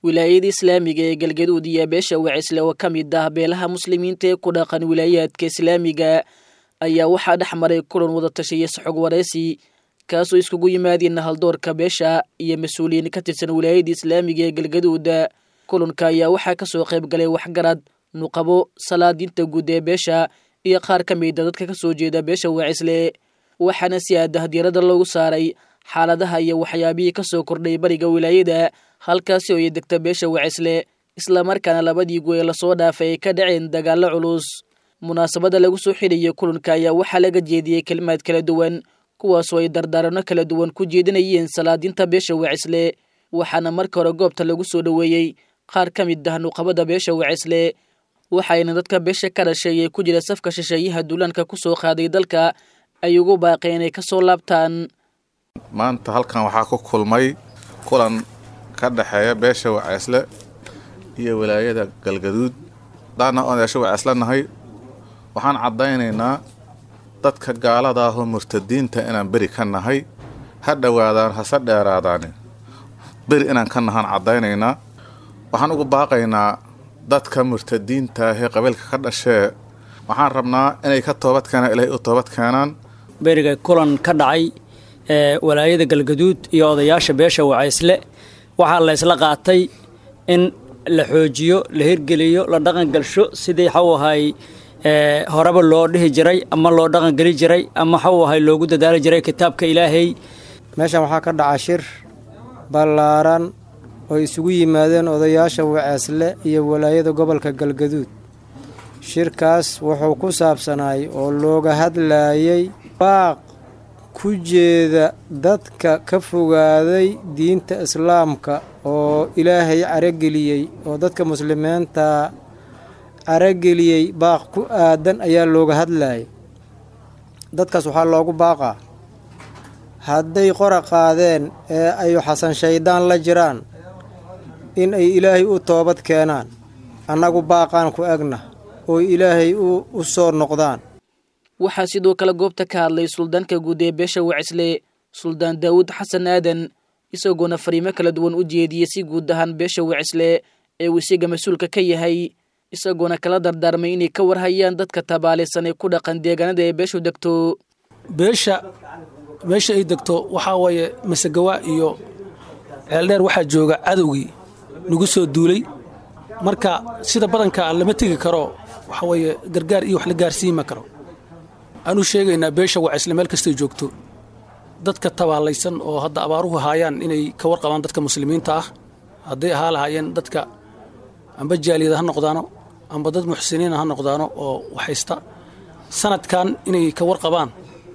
wilaayada islaamiga ee galgaduud iyo beesha wacisle oo ka mid ah beelaha muslimiinta ee ku dhaqan wilaayaadka islaamiga ayaa waxaa dhex maray kulan wadatashiya saxog waraysi kaasoo iskugu yimaadeen haldoorka beesha iyo mas-uuliyiin ka tirsan wilaayada islaamiga ee galgaduud kulanka ayaa waxaa kasoo qayb galay waxgarad nuqabo salaadiinta guud ee beesha iyo qaar ka mida dadka kasoo jeeda beesha wacisle waxaana si aadah diirada loogu saaray xaaladaha iyo waxyaabihii kasoo kordhay bariga wilaayada halkaasi oo ay degta beesha wacisle islamarkaana labadii goe lasoo dhaafay ay ka dhaceen dagaalo culus munaasabada lagu soo xidhayay kulanka ayaa waxaa laga jeediyey kelimaad kala duwan kuwaasoo ay dardaarano kala duwan ku jeedinayeen salaadiinta beesha wacisle waxaana marka hore goobta lagu soo dhoweeyey qaar ka mid ah nuqabada beesha wacisle waxayna dadka beesha ka dhashay ee ku jira safka shisheeyaha duulaanka ku soo qaaday dalka ay ugu baaqeen inay ka soo laabtaan maanta halkan waxaa ku kulmay kulan ka dhexeeya beesha waceesle iyo wilaayada galgaduud daana oon beesha waceesle nahay waxaan caddaynaynaa dadka gaalada ahoo murtadiinta inaan beri ka nahay ha dhowaadaan hase dheeraadaani beri inaan ka nahaan caddaynaynaa waxaan ugu baaqaynaa dadka murtadiinta ahee qabiilka ka dhashee waxaan rabnaa inay ka toobad keenaan ilaahay u toobad keenaan beriga kulan ka dhacay ee walaayada galgaduud iyo odayaasha beesha wacaysle waxaa la ysla qaatay in la xoojiyo la hirgeliyo la dhaqangalsho sidii xaw ahay horeba loo dhihi jiray ama loo dhaqangeli jiray ama xaw ahay loogu dadaali jiray kitaabka ilaahay meeshan waxaa ka dhaca shir ballaaran oo isugu yimaadeen odayaasha waceesle iyo walaayada gobolka galgaduud shirkaas wuxuu ku saabsanaay oo looga hadlaayay baaq ku jeeda dadka ka fogaaday diinta islaamka oo ilaahay carageliyey oo dadka muslimiinta carageliyey baaq ku aadan ayaa looga hadlayay dadkaas waxaa loogu baaqaa hadday qora qaadeen ee ay xasan shayddaan la jiraan in ay ilaahay u toobad keenaan annagu baaqaan ku egna oo ilaahay u soo noqdaan waxaa sidoo kale goobta ka hadlay suldaanka guud ee beesha wacisle suldaan daawud xasan aadan isagoona fariimo kala duwan u jeediyey si guud ahaan beesha wacisle ee uu isiga mas-uulka ka yahay isagoona kala dardaarmay inay ka warhayaan dadka tabaalaysan ee ku dhaqan deegaanada ee beeshu degto beesha meesha ay degto waxaa waaye masegawa iyo ceeldheer waxaa jooga cadowgii nagu soo duulay marka sida badanka lama tegi karo waxaa weeye gargaar iyo wax la gaarsiima karo aanu sheegaynaa beesha wacisle meel kastay joogto dadka tabaalaysan oo hadda abaaruhu haayaan inay ka warqabaan dadka muslimiinta ah hadday ahaa lahaayeen dadka amba jaaliyada ha noqdaano amba dad muxsiniina ha noqdaano oo waxaysta sanadkan inay ka warqabaan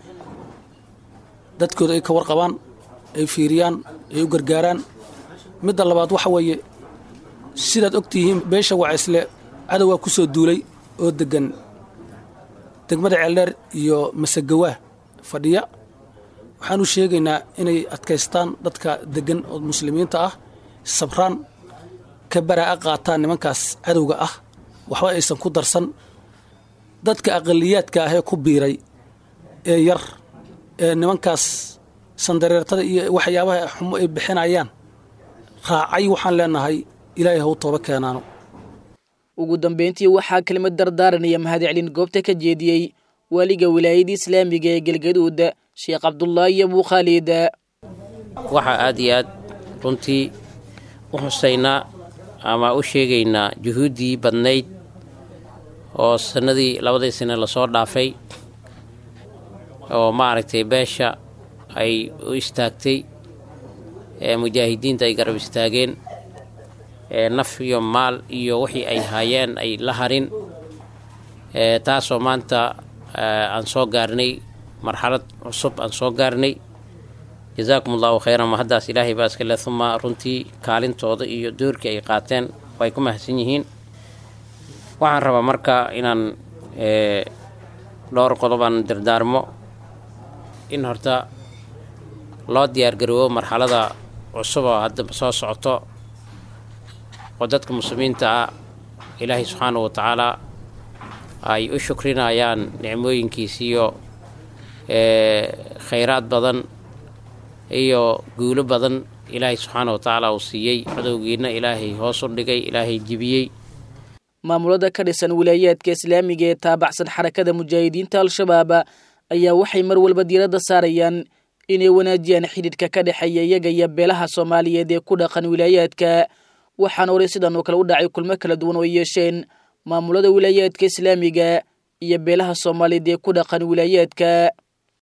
dadkooda ay ka warqabaan ay fiiriyaan ay u gargaaraan midda labaad waxa weeye sidaad og tihiin beesha wacisle cadowgaa ku soo duulay oo deggan degmada ceeldheer iyo masegawaa fadhiya waxaanu sheegaynaa inay adkaystaan dadka deggan oo muslimiinta ah sabraan ka baraa'a qaataan nimankaas cadowga ah waxba aysan ku darsan dadka aqaliyaadka ahee ku biiray ee yar ee nimankaas sandareertada iyo waxyaabaha xumo ay bixinayaan raacay waxaan leenahay ilaahay haw tooba keenaano ugu dambeyntii waxaa kelimad dardaaranaya mahadcelin goobta ka jeediyey waaliga wilaayada islaamiga ee galgaduud sheekh cabdulaahi iyo buukhaalid waxaa aad iyo aad runtii u xusaynaa ama u sheegaynaa juhuuddii badnayd oo sannadii labadii sane lasoo dhaafay oo maaragtay beesha ay u istaagtay ee mujaahidiinta ay garab istaageen ee naf iyo maal iyo wixii ay haayeen ay la harin ee taasoo maanta aan soo gaarnay marxalad cusub aan soo gaarnay jazaakum allahu khayran ma haddaas ilaahay baa iskale uma runtii kaalintooda iyo doorkii ay qaateen way ku mahadsan yihiin waxaan rabaa marka inaan dhowr qodobaan dardaarmo in horta loo diyaargaroobo marxalada cusub oo hadda soo socoto oo dadka muslimiinta ah ilaahay subxaanahu wa tacaalaa ay u shukrinayaan nicmooyinkiisiiyo khayraad badan iyo guulo badan ilaahay subxaana wa tacaala uu siiyey cadowgiina ilaahay hoos u dhigay ilaahay jibiyey maamulada ka dhisan wilaayaadka islaamiga ee taabacsan xarakada mujaahidiinta al-shabaab ayaa waxay mar walba diiradda saarayaan inay wanaajiyaan xidhiidhka ka dhexeeya iyaga iyo beelaha soomaaliyeed ee ku dhaqan wilaayaadka waxaana horay sidan oo kale u dhacay kulmo kala duwan oo yeesheen maamulada wilaayaadka islaamiga iyo beelaha soomaaliyeed ee ku dhaqan wilaayaadka